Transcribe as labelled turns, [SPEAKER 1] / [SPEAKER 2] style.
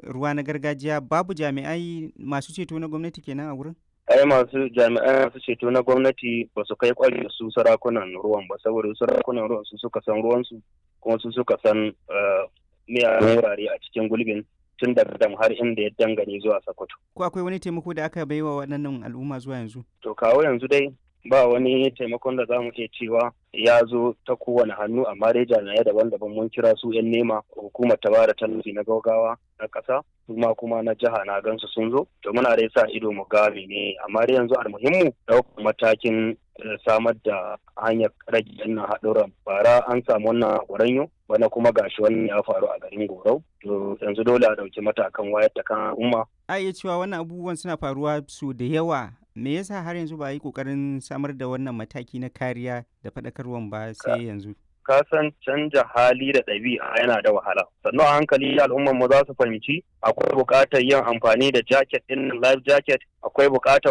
[SPEAKER 1] ruwa na gargajiya babu jami'ai masu ceto na gwamnati kenan a wurin?
[SPEAKER 2] ai masu jami'an masu ceto na gwamnati ba su kai kwari su sarakunan ruwan ba saboda sarakunan ruwan su suka san ruwansu kuma su suka san miyagun wurare a cikin gulbin tun daga dam har inda ya dangane zuwa Sokoto.
[SPEAKER 1] Ko akwai wani taimako da aka baiwa waɗannan al'umma zuwa yanzu?
[SPEAKER 2] To kawo yanzu dai ba wani taimakon da za mu iya cewa ya zo ta kowane hannu amma dai jami'ai daban-daban mun kira su 'yan nema hukumar ta bada tallafi na gaugawa na ƙasa kuma kuma na jiha na gansu sun zo to muna dai sa ido mu ga ne amma dai yanzu almuhimmu ɗaukar matakin samar da hanyar rage wannan haɗuran bara an samu wannan gwaranyo bana kuma gashi wannan ya faru a garin gorau to yanzu dole a ɗauki matakan wayar da kan al'umma
[SPEAKER 1] a iya cewa wannan abubuwan suna faruwa su da yawa me yasa har yanzu ba a yi kokarin samar da wannan mataki na kariya da faɗakarwan ba sai yanzu
[SPEAKER 2] ka san canja hali da ɗabi'a yana da wahala sannan a hankali al'ummar mu za su fahimci akwai buƙatar yin amfani da jacket ɗin life jacket akwai buƙatar